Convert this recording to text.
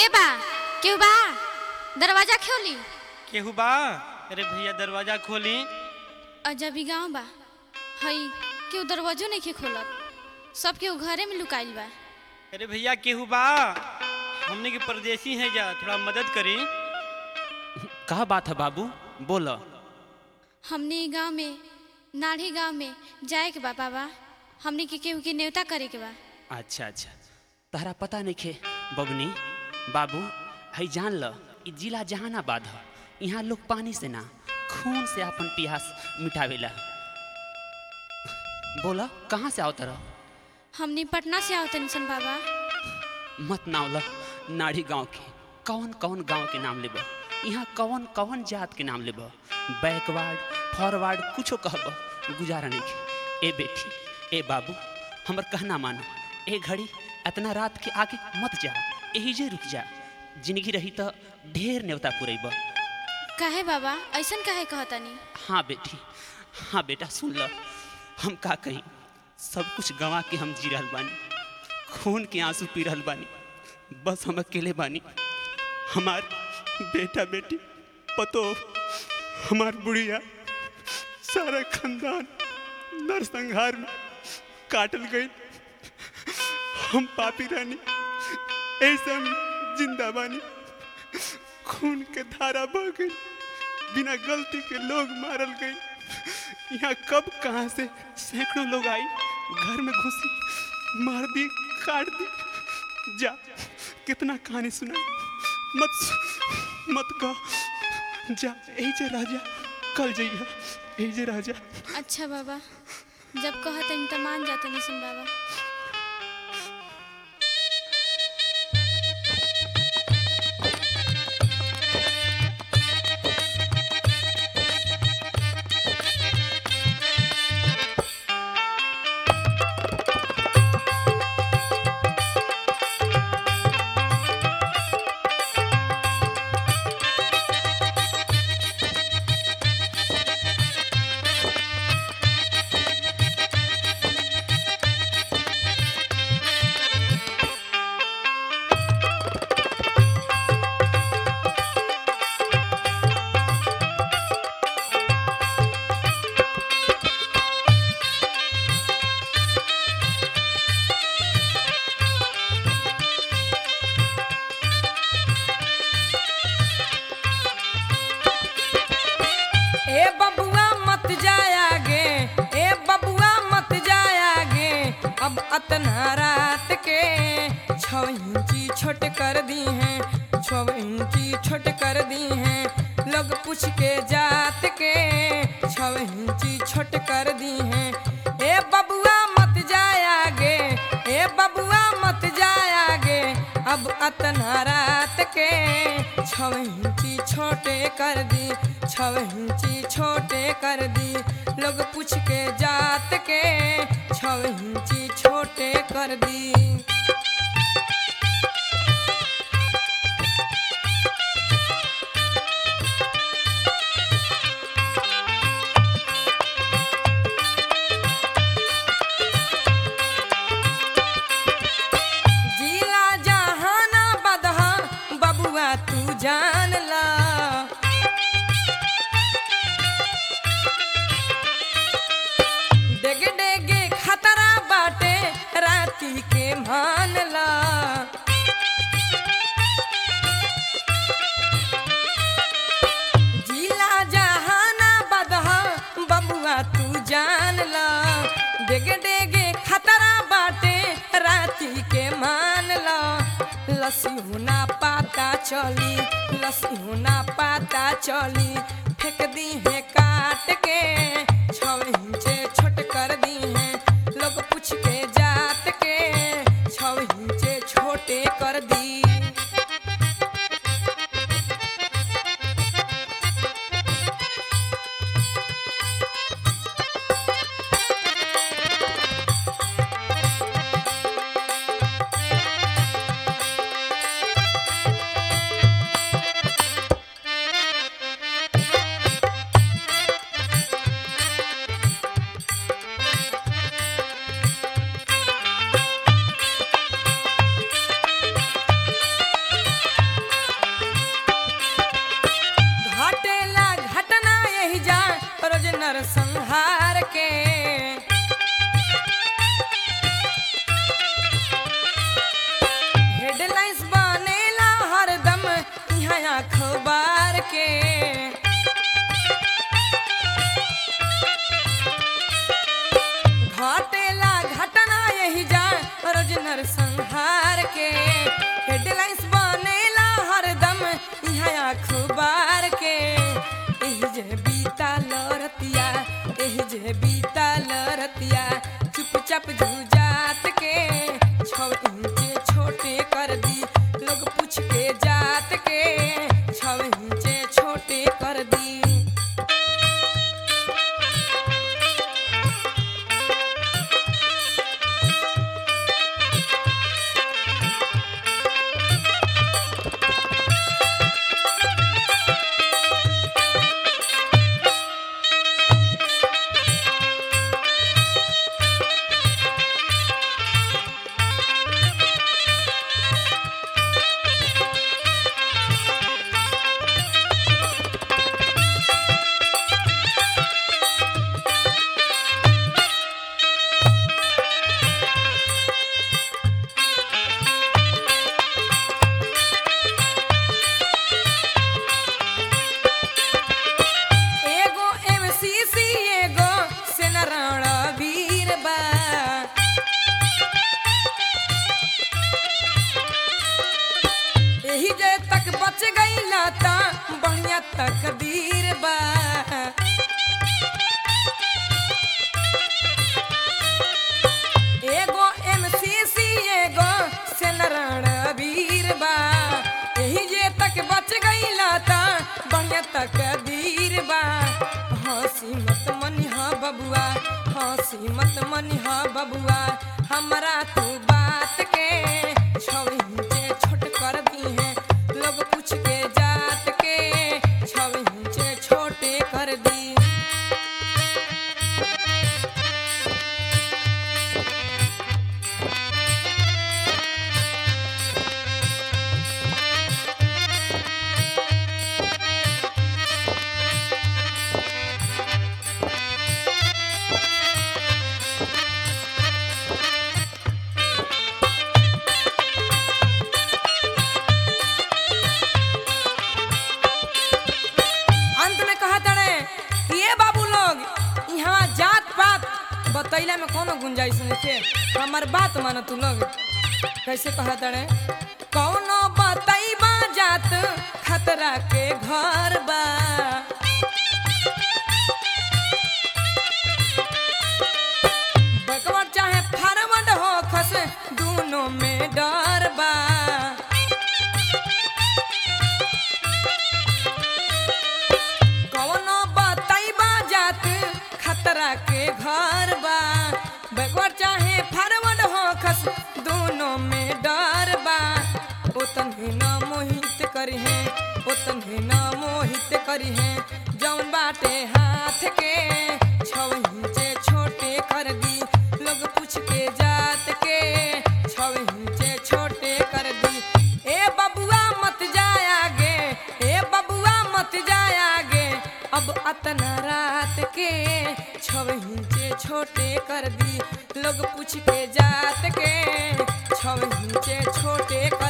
बा केहू बा दरवाजा खोली केहू बा अरे भैया दरवाजा खोली अजब ही गाँव बा हई केहू दरवाजो नहीं खोलत सब केहू घरे में लुकाइल बा अरे भैया केहू बा हमने के परदेसी हैं जा थोड़ा मदद करी का बात है बाबू बोल हमने ई गाँव में नाढ़ी गाँव में जाए के बा बाबा हमने के केहू के न्योता करे के बा अच्छा अच्छा तहरा पता नहीं खे बबनी बाबू है जान ल ई जिला जहानाबाद ह यहाँ लोग पानी से ना खून से अपन प्यास मिटावेला बोला कहाँ से आओ तरह हमने पटना से आओ तनी सन बाबा मत नावल नाड़ी गांव के कौन कौन गांव के नाम लेब यहाँ कौन कौन जात के नाम लेब बैकवर्ड फॉरवर्ड कुछो कहब गुजारा नहीं के ए बेटी ए बाबू हमर कहना मानो ए घड़ी इतना रात के आगे मत जा यही जे रुक जा जिंदगी रही तो ढेर न्योता पुरेब काहे बाबा ऐसन काहे कहतनी हाँ बेटी हाँ बेटा सुन ल हम का कहीं सब कुछ गंवा के हम जी रहल बानी खून के आंसू पी रहल बानी बस हम अकेले बानी हमार बेटा बेटी पतो हमार बुढ़िया सारा खानदान नरसंहार में काटल गई हम पापी रानी ऐसे हम जिंदा बानी खून के धारा बह गई बिना गलती के लोग मारल गए यहाँ कब कहाँ से सैकड़ों लोग आई घर में घुसी मार दी काट दी जा कितना कहानी सुना मत सु- मत कह जा यही जे राजा कल जइया यही जे राजा अच्छा बाबा जब कहतनी तो मान जातनी सन बाबा ए बबुआ मत जायागे ए बबुआ मत जायागे अब अतना रात के छः इंची छोट कर दी हैं छः इंची छोट कर दी हैं लोग पूछ के जात के छः इंची छोट कर दी हैं ए बबुआ मत जायागे ए बबुआ मत जायागे अब अतना रात के छः इंची छोटे कर दी छः इंची छोटे कर दी लोग पूछ के जात के छः इंची छोटे कर दी जिला जहाना बदहा बबुआ तू जान ला डेगे डेगे खतरा बाटे राती के मान ला जिला जहाना बदहा बबुआ तू जान ला डेगे डेगे खतरा बाटे राती के मान ला लसी होना पाता चली लसी होना पाता चली फेंक दी है काट के छः इंचे छोट कर दी है लोग पूछ के जात के छः इंचे छोटे कर दी रोज नरसंहार के हेडलाइंस बनेला हरदम यहाँ अखबार के एही जे बीता लरतिया एही जे बीता लरतिया चुपचाप जुजात के छौ इंचे छोटे कर दी लोग पूछ के जात के छौ इंचे छोटे कर दी एगो एमसीसी एगो सेनारण वीर बा एही जे तक बच गईला ता बढ़िया तकदीर बा एगो एमसीसी एगो सेनारण वीर बा एही जे तक बच गईला ता बढ़िया तकदीर बा हंसी मत मनिहा बबुआ हंसी मत मनिहा बबुआ हमरा तू बात के छौ इंचे छोट कर दी है लोग पूछ के जात के छौ इंचे छोटे कर दी अंत में कहा तड़े कि ये बाबू लोग यहाँ जात पात बतैला में कोनो गुंजाइश नहीं थे हमार बात मानो तू लोग कैसे कहा तड़े कौनो बतैबा जात खतरा के घर बा बैकवर्ड चाहे फॉरवर्ड हो खस दोनों में डर बा कौनो बतैबा जात खतरा के घर बा बैकवर्ड चाहे फॉरवर्ड हो खस दोनों में डर बा ओतने न मोहित करी है ओतने न मोहित करी है जौन बाटे हाथ के छौ इंचे छोटे कर दी लोग पूछ के जात के छौ इंचे छोटे कर दी ए बबुआ मत जाए आगे ए बबुआ मत जाए आगे अब अतना रात के छौ इंचे छोटे कर दी लोग पूछ के जात के छौ इंचे छोटे कर